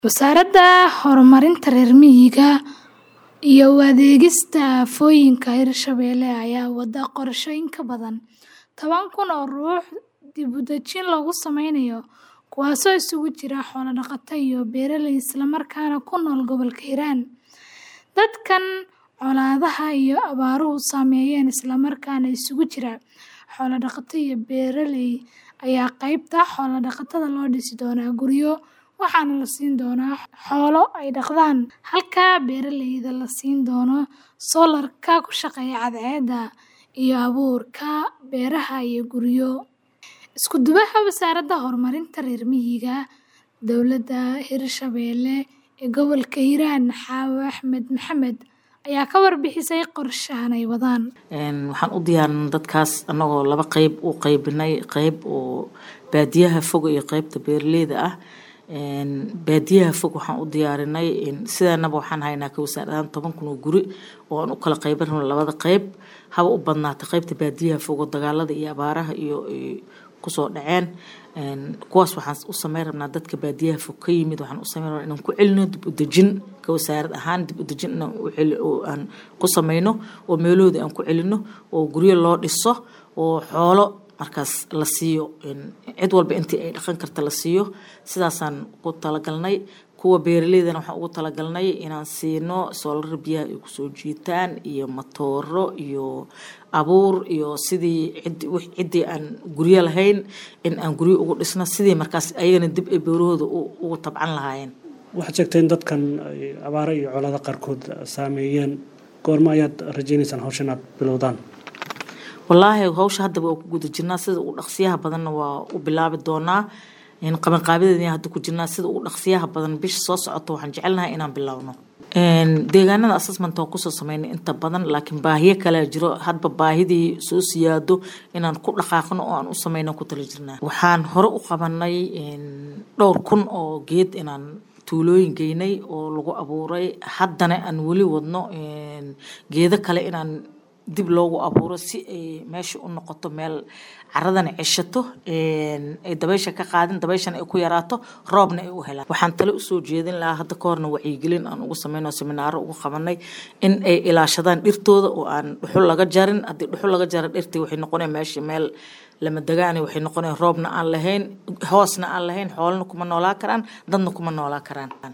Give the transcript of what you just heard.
Wasaaradda Horumarinta Reer Miyiga iyo u adeegista Aafooyinka Hirshabelle ayaa wada qorshe in ka badan toban kun oo ruux dib u dejin loogu sameynayo, kuwaasoo isugu jira xoolo-dhaqato iyo beeraley isla markaana ku nool gobolka Hiiraan. Dadkan colaadaha iyo abaaruhu saameeyeen isla markaana isugu jira xoolo-dhaqato iyo beeraley ayaa qaybta xoolo-dhaqatada loo dhisi doonaa guryo, waxaana la siin doonaa xoolo ay dhaqdaan, halka beeraleyda la siin doono soolarka ku shaqeeya cadceedda iyo abuurka beeraha iyo guryo. Isku duwaha Wasaaradda Horumarinta Reer Miyiga Dowladda Hirshabelle ee gobolka Hiiraan Xaawo Axmed Maxamed ayaa ka warbixisay qorshahan ay wadaan. Waxaan u diyaarinay dadkaas anagoo laba qeyb u qeybinay qeyb oo baadiyaha fog iyo qeybta beeraleyda ah. Baadiyaha fog waxaan u diyaarinay sidaanaba waxaan haynaa ka wasaar ahaan toban kun oo guri oo aan u kala qeybin rabno labada qeyb haba u badnaatay qeybta baadiyaha fog oo dagaalada iyo abaaraha iyo kusoo dhaceen kuwaas waxaan u sameyn rabnaa dadka baadiyaha fog ka yimid waxaan u sameyn rabnaa inaan ku celino dib u dejin ka wasaarad ahaan dib u dejin inaan u celi oo aan ku sameyno oo meelahooda aan ku celino oo guryo loo dhiso oo xoolo markaas la siiyo cid walba intii ay dhaqan karta la siiyo sidaasaan ku talagalnay kuwa beeraleydana waxaan ugu talagalnay inaan siino soolar biyaha ay kusoo jiitaan iyo matooro iyo abuur iyo sidii cid ciddii aan guryo lahayn in aan guryo ugu dhisno sidii markaas ayagana dib ay beerahooda ugu tabcan lahaayeen waxaad sheegtay in dadkan ay abaaro iyo colaado qaarkood saameeyeen goormo ayaad rajaynaysaan hawshan aad bilowdaan wallaahi hawsha hadda waa ku guda jirnaa sida ugu dhaqsiyaha badanna waa u bilaabi doonaa qabanqaabideedina hadda ku jirnaa sida ugu dhaqsiyaha badan bisha soo socota waxaan jecelnahay inaan bilowno deegaanada assessment waan kusoo sameynay inta badan laakiin baahiyo kalea jiro hadba baahidii soo siyaado inaan ku dhaqaaqno oo aan u sameyno ku tala jirnaa waxaan hore u qabanay dhowr kun oo geed inaan tuulooyin geynay oo lagu abuuray haddana aan weli wadno geedo kale inaan dib loogu abuuro si ay meesha u noqoto meel caradana ceshato ay dabaysha ka qaadin dabayshana ay ku yaraato roobna ay u helaan waxaan tale usoo jeedin lahaa hadda ka horna wacyigelin aan ugu sameyno seminaaro ugu qabanay in ay ilaashadaan dhirtooda oo aan dhuxul laga jarin haddii dhuxul laga jara dhirtii waxay noqonaya meesha meel lama degaani waxay noqonaya roobna aan lahayn hoosna aan lahayn xoolana kuma noolaa karaan dadna kuma noolaa karaan